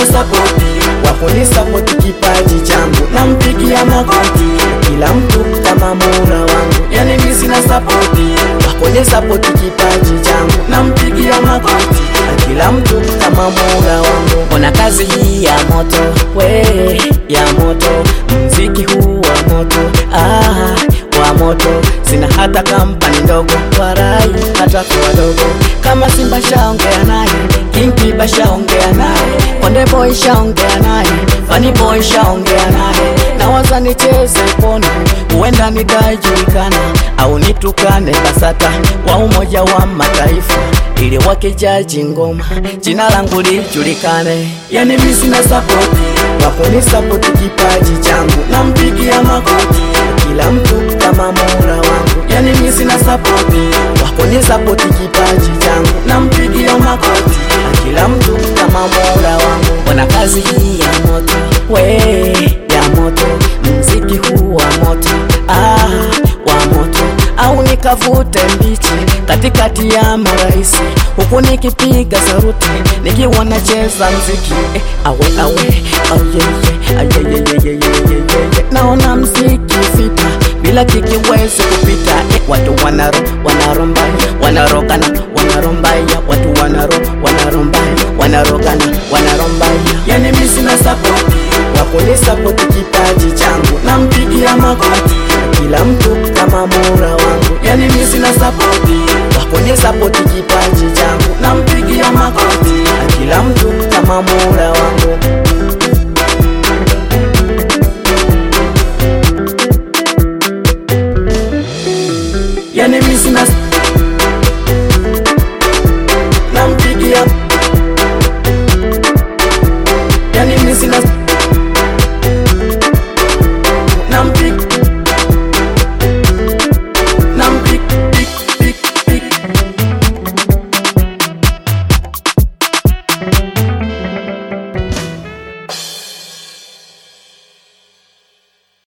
sapoti wakunisapoti kipaji changu nampigia magoti kila mtu kama mura wangu yani mi sina sapoti wakunisapoti kipaji changu nampigia magoti kila mtu kama mura wangu ona kazi hii ya moto we ya moto mziki huu wa moto ah, wa moto sina hata kampani ndogo warai hata kwa wadogo kama simba shaongea naye kinkiba shaongea naye konde boy shaongea naye fani boy shaongea naye nawaza nicheze pono huenda nikajulikana au nitukane basata wa umoja wa mataifa ili wakijaji ngoma jina langu lijulikane yani mi sina sapoti wakunisapoti kipaji changu nampigia magoti kila mtu kama mura wangu yani mi sina sapoti wakunisapoti kipaji changu nampigia magoti kila mtu kama mura wangu ona kazi hii ya moto we ya moto mziki huu wa moto ah, wa moto au nikavute mbichi katikati ya maraisi huku nikipiga saruti nikiwa nacheza mziki eh, awe awe ayeye ayeyeyeyeyeyeye naona mziki fita bila kikiwezi kupita eh, watu wanaro wanarombaya wanarogana wanarombaya watu wanaro wanarombaya wanarogana wanarombaya yani mi sina sapoti wakunisapoti kipaji changu nampigia magoti kila mtu kama mura wangu yani mi sina sapoti wakunisapoti kipaji changu nampigia magoti kila mtu kama mura wangu yani mi sina